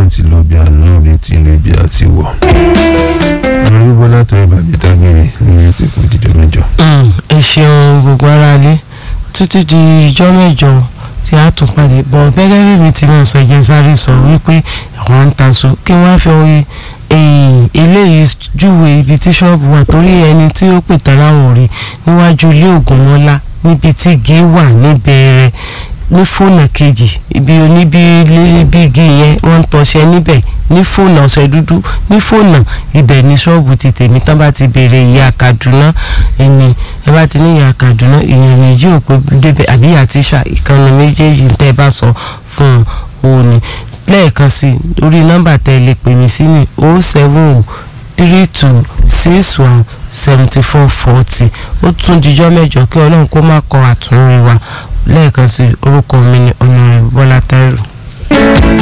náà ti lọ bí àná bí ti lè bí àti wọ̀. orí bọ́lá tó ẹ bàbí dágbére ní ti kú dídọ̀ mẹ́jọ. ẹ ṣeun gbogbo ara lé títí di ìjọ mẹ́jọ tí a tún pàdé bọ̀ gẹ́gẹ́ bí mi ti máa sọ ìjẹ́ sáré sọ wípé àwọn ń taṣọ kí wọ́n á fi orí eléyìí júwe ibi tí ṣọ́ọ̀bù wà torí ẹni tí ó pè tán láwọn rí níwájú ilé ògùnmọ́lá níbi tí igi wà níbẹ̀rẹ̀ ní fóònù kejì ibi oníbi igi yẹn wọ́n ń tọṣẹ níbẹ̀ ní fóònù ọ̀sẹ̀ dúdú ní fóònù ibẹ̀ ní ṣọ́ọ̀bù ti tèmi tán bá ti béèrè ìyá Kaduna ẹni ẹ bá ti ní ìyá Kaduna èèyàn méjì ò pé débẹ̀ àbí àtìṣà ìkànnì méjèèjì tẹ́ bá sọ fún òun ni lẹ́ẹ̀kan sí orí nọ́mbà tẹ́ lè pè mí sí ní o seven o three two six one seventy four forty ó tún dijọ́ mẹ́jọ kí ọlọ́run kó má kọ àtúnrí wa lẹ́ẹ̀kan sí orúkọ mi ní ọ̀nà Bọ́lá Táírò.